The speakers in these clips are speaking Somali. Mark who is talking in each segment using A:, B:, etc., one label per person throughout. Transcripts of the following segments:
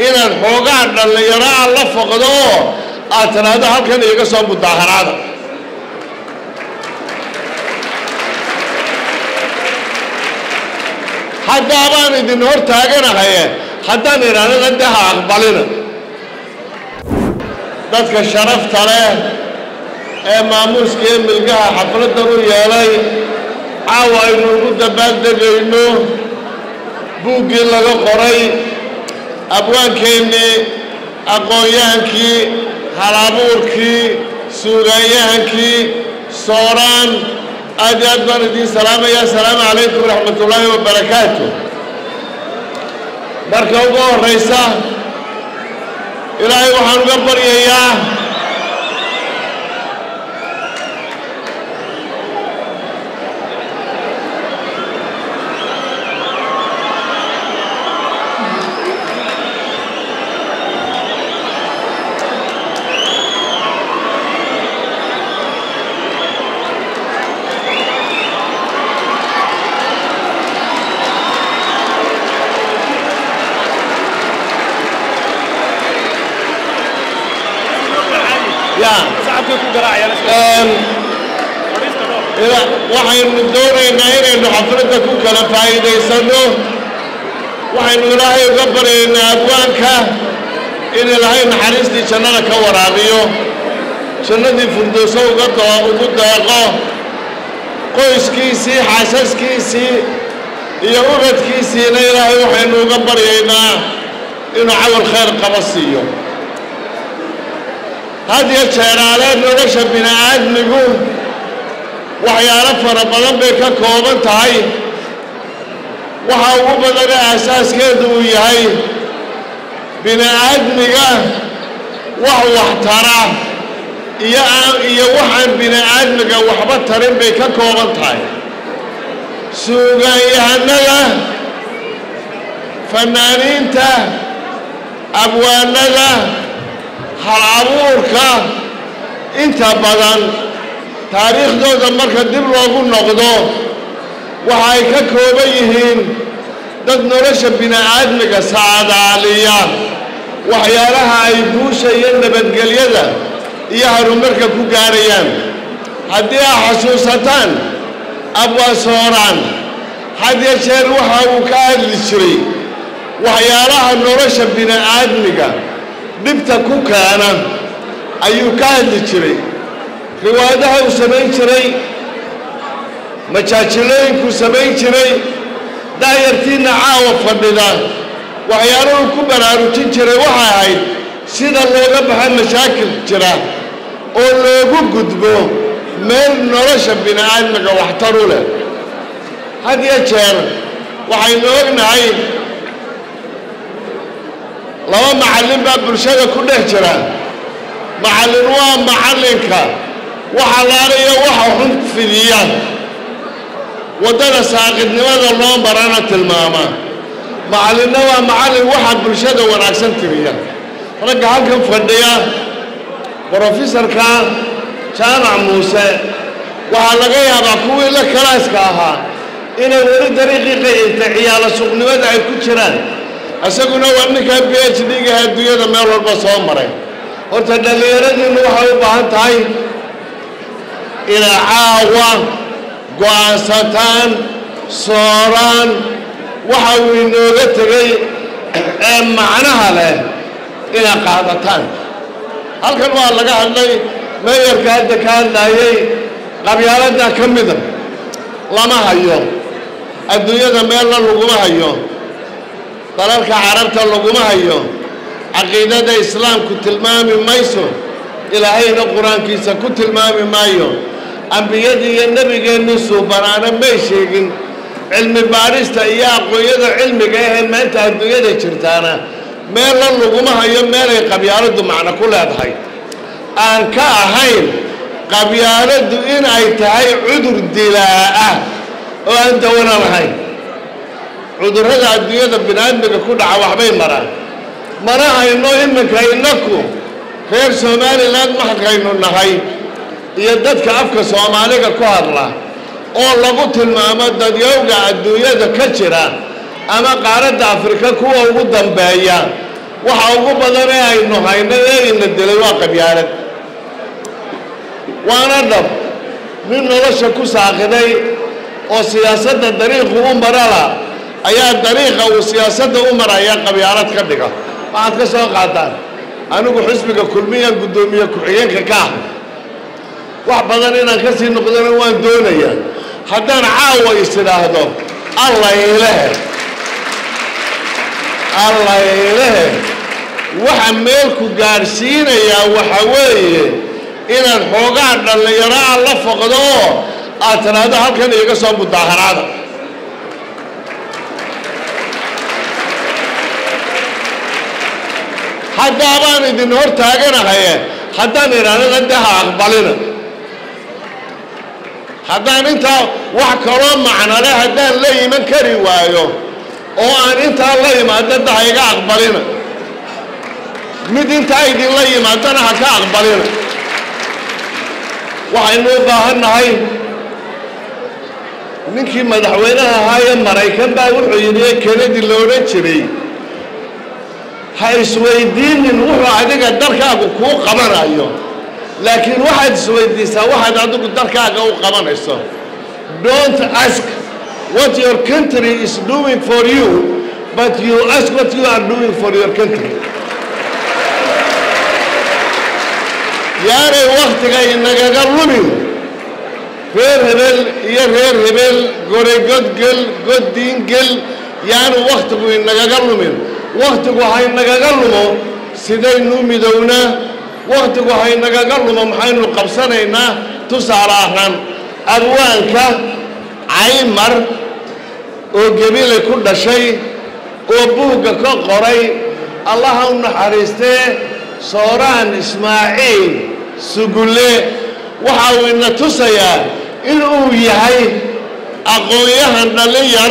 A: inaad xoogaa dhallinyaro a la foqdo oo aad tiraahdo halkan iiga soo mudaaharaada haddaabaan idin hor taaganahaye haddaan idhahdana de ha aqbalina dadka sharafta leh ee maamuuska iyo milgaha xafladdan u yeelay caawa aynu ugu dabbaaldegayno buuggii laga qoray abwaankeennii aqoon-yahankii halabuurkii suugaanyahankii sooraan aad iyo aad baan idiin salaamaya asalaamu calaykum waraxmat ullaahi wabarakaatu marka ugu horraysa ilaahay waxaan uga baryayaa waxaynu doonaynaa inaynu xafladda ku kala faa'iidaysanno waxaynu ilaahay uga baryaynaa abwaanka in ilaahay naxariistii jannada ka waraabiyo jannadii firdowso ugu deeqo qoyskiisii xaasaskiisii iyo ubadkiisiina ilaahay waxaynu uga baryaynaa inuu camal khayr qaba siiyo had iyo jeeraale nolosha bini aadmigu waxyaalo fara badan bay ka kooban tahay waxa ugu badane aasaaskeedu uu yahay bini aadmiga wax waxtara iyo iyo waxaan bini aadmiga waxba tarin bay ka kooban tahay suugaanyahanada fanaaniinta abwaanada hal abuurka inta badan taariikhdooda marka dib loogu noqdo waxa ay ka kooban yihiin dad nolosha bini aadmiga saadaaliya waxyaalaha ay guusha iyo nabadgelyada iyo horumarka ku gaarayaan haddii aa xasuusataan abwaasooraan had ya jeer waxa uu ka hadli jiray waxyaalaha nolosha bini aadmiga dhibta ku keena ayuu ka hadli jiray riwaayadaha uu samayn jiray majaajilooyinkuu samayn jiray daayartiinna caawa fadhida waxyaaluhu ku baraarujin jiray waxay ahayd sida looga baxa mashaakil jira oo loogu gudbo meel nolosha bini aadmiga waxtaru leh had iyo jeer waxaynu ognahay laba macallin baa bulshada ku dhex jira macallin waa macallinka waxa laalayo waxa xun fidiya waddada saaqidnimada loo marana tilmaama macallinna waa macallin waxa bulshada wanaagsan tiriya ragga halkan fadhiya brofesorka jaamac muuse waxaa laga yaabaa kuwii la kalaaska ahaa inay weli dariiqii qayinta ciyaalo suuqnimada ay ku jiraan isaguna waa ninkaa b h d-ga adduunyada meel walba soo maray horta dhallinyaradiinnu waxay u baahan tahay inay caawa go'aansataan sooraan waxa uu inooga tegay ee macnaha leh inay qaadataan halkan waa laga hadlay meeyarka hadda ka hadlaayay qabyaaladda ka mida lama hayo adduunyada meelna laguma hayo dalalka carabta laguma hayo caqiidada islaamku tilmaami mayso ilaahayna qur-aankiisa ku tilmaami maayo ambiyadii iyo nebigeennii suubanaana may sheegin cilmi baadhista iyo aqoonyada cilmiga ahee maanta adduunyada jirtaana meella laguma hayo meelay qabyaaladdu macno ku leedahay aan ka ahayn qabyaaladdu in ay tahay cudur dilaa'a oo aan dawana lahayn cudurrada adduunyada biniaadmiga ku dhaca waxbay maraan mana hayno iminka innaku reer somalilan maxkaynu nahay iyo dadka afka soomaaliga ku hadla oo lagu tilmaamo dadyowga adduunyada ka jira ama qaaradda afrika kuwa ugu dambeeya waxa ugu badan ee aynu hayno ee ina dilay waa qabyaalad waana dhab nin nolosha ku saaqiday oo siyaasadda dariiqu u marala ayaa dariiqa uu siyaasadda u maraya qabyaalad ka dhiga waxaad ka soo qaataan anigu xisbiga kulmiyaan guddoomiye ku-xigeenka ka ah wax badan inaan ka sii noqdona waan doonayaa haddaan caawa is idhaahdo allaylehe allaylehe waxa meelku gaadhsiinayaa waxa weeye inaad xoogaa dhallinyaro a la foqdo oo aad tiraahdo halkan iiga soo mudaaharaada haddaabaan idin hor taaganahaye haddaan idhahdana de ha aqbalina haddaan intaa wax kaloo macnole haddaan la iman kari waayo oo aan intaa la imaado da ha iga aqbalina mid intaa idinla yimaadana ha ka aqbalina waxaynu u baahan nahay ninkii madaxweynaha ahaa ee maraykan baa wuxuu yidhi ee kenadi la odhan jiray ha isweydiinin wuxuu adiga darkaagu kuu qabanayo laakiin waxaad isweydiisaa waxaad adigu darkaaga u qabanayso don't ask what your country is doing for you but you ask what you are doing for your country yaanay wakhtiga inagaga lumin reer hebel iyo reer hebel goregodgel goddiingel yaanu wakhtigu inagaga lumin wakhtigu haynagaga lumo sidaynu midownaa wakhtigu haynagaga lumo maxaynu qabsanaynaa tusaale ahaan abwaanka caymar oo gebile ku dhashay oo buugga ka qoray allaha u naxariistee sooraan ismaaciil sugulle waxa uu ina tusayaa inuu yahay aqoon-yahan dhallin yar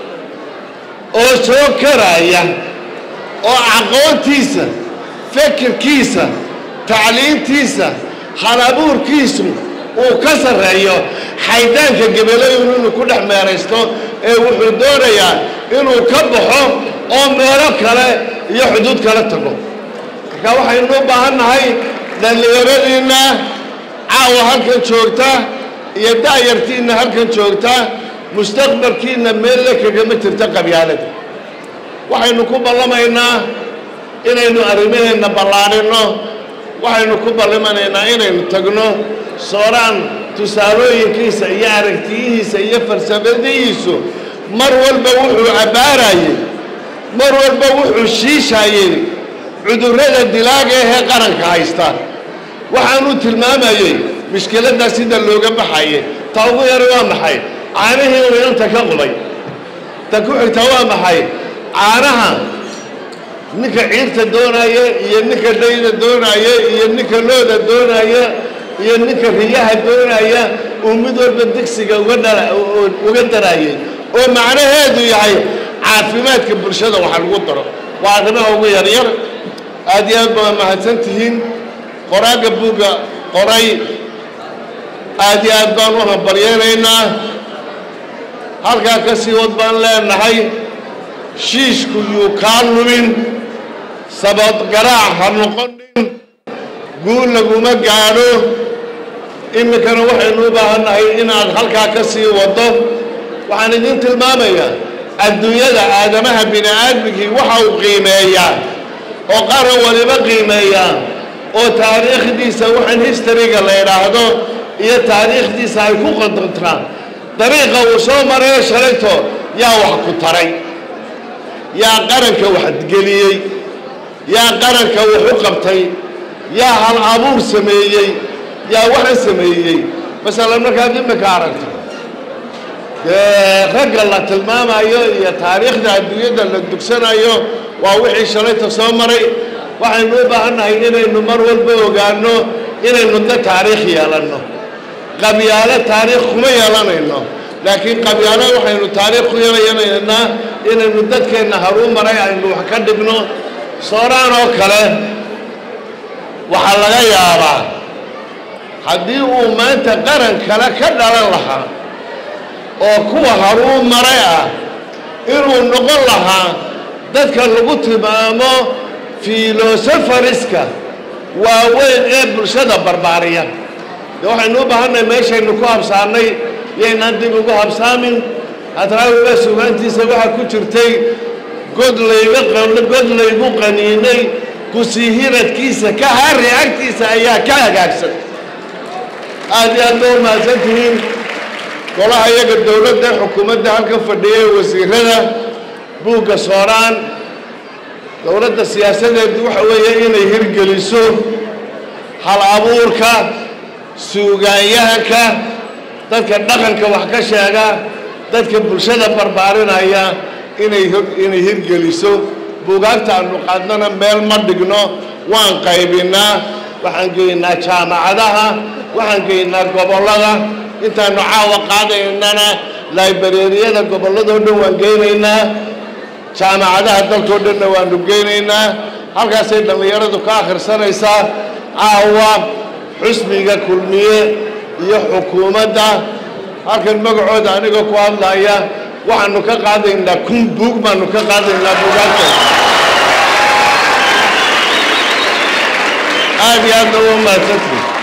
A: oo soo karaya oo aqoontiisa fikirkiisa tacliintiisa halabuurkiisu uu ka sarreeyo xaydaanka gebelayun inuu ku dhex meeraysto ee wuxuu doonayaa inuu ka baxo oo meelo kale iyo xuduud kala tago marka waxaynu u baahan nahay dhallinyaradiinna caawa halkan joogta iyo da'yartiinna halkan joogta mustaqbalkiinna meelle kagama jirto qabyaalada waxaynu ku ballamaynaa inaynu arrimaheenna ballaadhinno waxaynu ku ballamanaynaa inaynu tagno sooraan tusaalooyinkiisa iyo aragtiyihiisa iyo farsamadihiisu mar walba wuxuu abbaarayey mar walba wuxuu shiishayey cudurrada dilaaga ahee qaranka haysta waxaanuu tilmaamayey mushkiladdaa sida looga baxayay ta ugu yara waa maxay caanihii uu inanta ka qubay ta ku xigta waa maxay caanaha ninka ciirta doonaya iyo ninka dhayda doonaya iyo ninka looda doonaya iyo ninka riyaha doonaya uu mid walba digsiga uga darayay oo macnaheedu yahay caafimaadka bulshada waxa lagu daro waa arrimaha ugu yaryar aad iyo aad baa mahadsan tihiin qoraaga buugga qoray aad iyo aad baan u hambaryeynaynaa halkaa ka sii wad baan leenahay shiishku yuu kaa lumin sabad garaac ha noqonin guul laguma gaadho iminkana waxaynu u baahannahay inaad halkaa ka sii waddo waxaan idin tilmaamayaa adduunyada aadamaha bini aadmigii waxa uu qiimeeyaa oo qaran waliba qiimeeyaa oo taariikhdiisa waxaan historyga la idhaahdo iyo taariikhdiisa ay ku qodontaan dariiqa uu soo marayo shalayto yaa wax ku taray yaa qaranka waxgeliyey yaa qaranka wax u qabtay yaa hal abuur sameeyey yaa waxaan sameeyey masalan markaad imika aragto dee ragga la tilmaamayo iyo taariikhda adduunyada la dugsanayo waa wixii shalayta soo maray waxaynu u baahannahay inaynu mar walba ogaano inaynu da taariikh yeelanno qabyaalo taariikh kuma yeelanayno laakiin qabyaalo waxaynu taariikh ku yeelanaynaa inaynu dadkeenna haruu maray aynu wax ka dhigno sooraan oo kale waxaa laga yaabaa haddii uu maanta qaran kale ka dhalan lahaa oo kuwa haruu maray ah inuu noqon lahaa dadka lagu tilmaamo filosofariska waaweyn ee bulshada barbaariya de waxaynu u baahannahay meeshaynu ku habsaanay yaynaan dib ugu habsaamin hadraawiga sugaantiisa waxaa ku jirtay god layga god laygu qaniinay kusii hiradkiisa ka hari agtiisa ayaa ka hagaagsan aad iyo aad ba u mahadsan tihiin golaha iyaga dowladda xukuumadda halka fadhiyay wasiirada buugga sooraan dowladda siyaasadeedu waxa weeye inay hirgeliso hal abuurka suugaanyahanka dadka dhaqanka wax ka sheega dadka bulshada barbaarinaya inay inay hirgeliso buugaagta aanu qaadnana meel ma dhigno waan qaybinaa waxaan geynaa jaamacadaha waxaan geynaa gobollada intaanu caawa qaadaynana laibareeriyada gobolladoo dhan waan geynaynaa jaamacadaha dalkoo dhanna waanu geynaynaa halkaasay dhallinyaradu ka akhrisanaysaa caawa xusbiga kulmiye iyo xukuumadda halkan magacooda aniga ku hadlaya waxaanu ka qaadaynaa kun buug baanu ka qaadaynaa buugaagta aad iyo aadna u mahadsantii